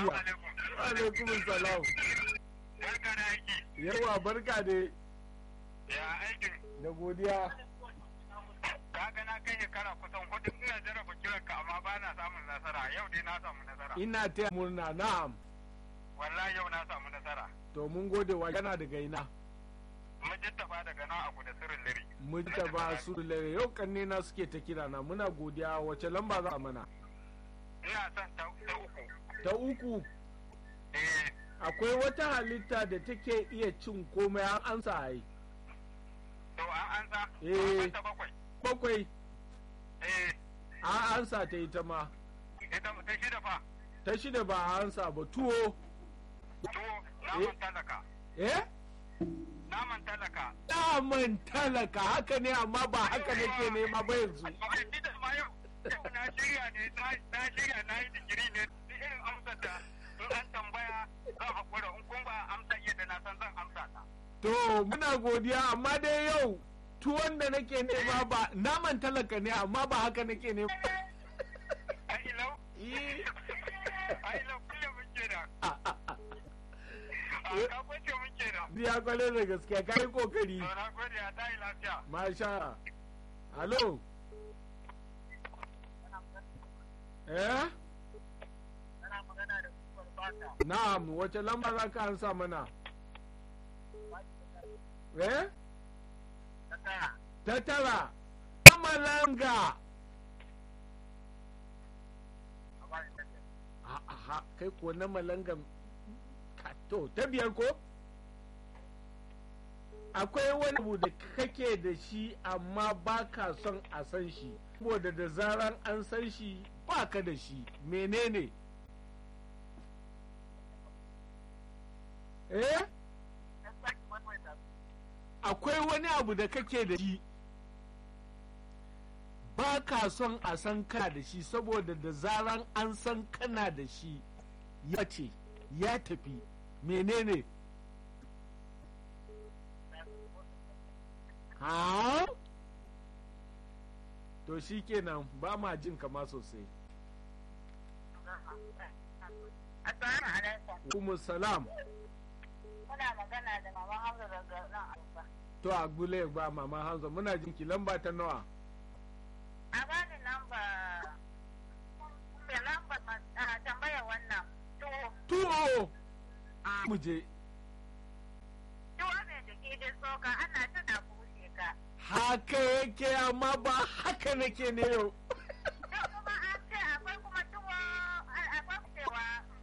lafiya alaikum salam Barka da aiki. yawa barka dai Ya aikin. da godiya Kaga na kai shekara kusan hudu ina jarraba kiran ka amma ba na samun nasara. Yau dai na samu nasara. ina taya murna na'am Wallahi yau na samu nasara. to mun gode wa yana daga ina Mujittafa daga nan abu da sirrin liri. mujtaba su lere yau kanne na suke ta kira na muna godiya wace lamba za a mana Ina son ta ta uku. ta uku Eh, akwai wata halitta da take iya cin komai an ansa ai to an ansa. Eh. Ta bakwai. bakwai Eh, an ansa ta ita ma ita ta shida fa. ta shida ba a ansa ba tuwo Tuwo naman talaka. eh Naman talaka. daman talaka haka ne amma ba haka nake nema ba yanzu Ai, ni da ma yau. Yau na shirya ne, na- na shirya na yi digiri ne. Duk irin amsar da in an tambaya zan haƙura in kun ba amsa yadda na san zan amsa ta. to muna godiya amma dai yau tuwon da nake nema ba naman talaka ne amma ba haka nake nema Ai ilau, Eh, ai ilau kullum muke da. a- a- a- A ka kwace muke da. biya kwarai da gaskiya ka yi kokari To na gode a tayi lafiya. masha halo eh Ana magana da kuwar bata. na'am wace lamba za ka ansa mana eh Ta taya. ta tara malanga A bani ta taya. aha kai ko na malanga ka- to ta biyar ko akwai wani abu da kake da shi amma ba ka son a san shi saboda da zaran an san shi ba ka da shi menene eh Ta sake maimaita. akwai wani abu da kake da shi ba ka son a san kana da shi saboda da zaran an san kana da shi ya ce ya tafi menene ha to shi kenan ba ma jin kama sosai Assalamu alaikum. kuma salam Muna magana da Mama Hamza daga nan Alfa. to a gule ba mama hanzo muna jin ki lamba ta nawa A bani lamba da lamba a tambaya wannan tuwo tuwo mu je tuwo mai jiki da soka ana ta da bushe ka. haka yake amma ba haka nake ne yau To kuma an ce akwai kuma tuwo akwai cewa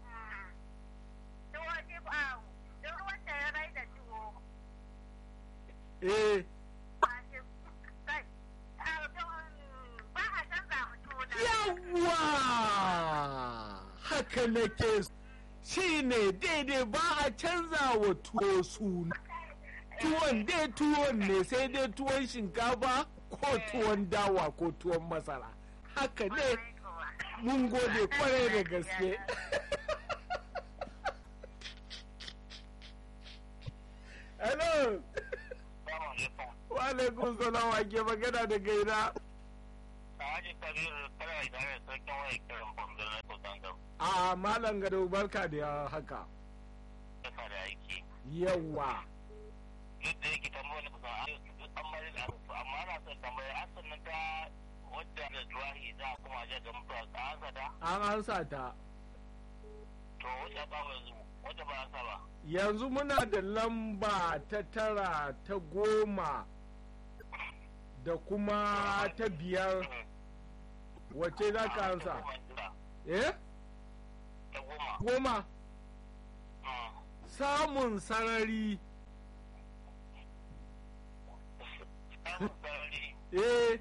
tuwo shi ba duk wanda ya rai da tuwo eh ba shi kai ba a canza mu tuwo da yawwa haka nake shi ne daidai ba a canza wa tuwo suna tuwon dai tuwon ne sai dai tuwon shinkafa ko tuwon dawa ko tuwon masara haka ne mun gode kwarai da gaske hello wa alaikum salam wa ke magana da gaina a malam gado barka da haka yawa an ansa ta yanzu muna da lamba ta tara ta goma da kuma ta biyar wace za ka ansa eh goma samun sarari eh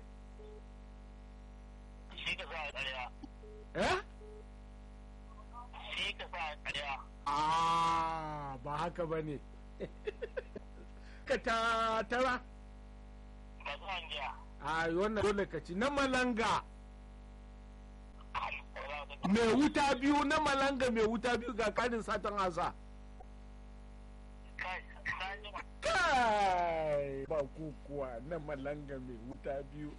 eh ah ba haka ba ne ka ta tara a wannan dole ka ci na malanga mai wuta biyu na malanga mai wuta biyu ga kanin satan asa kai ba kukuwa na malanga mai wuta biyu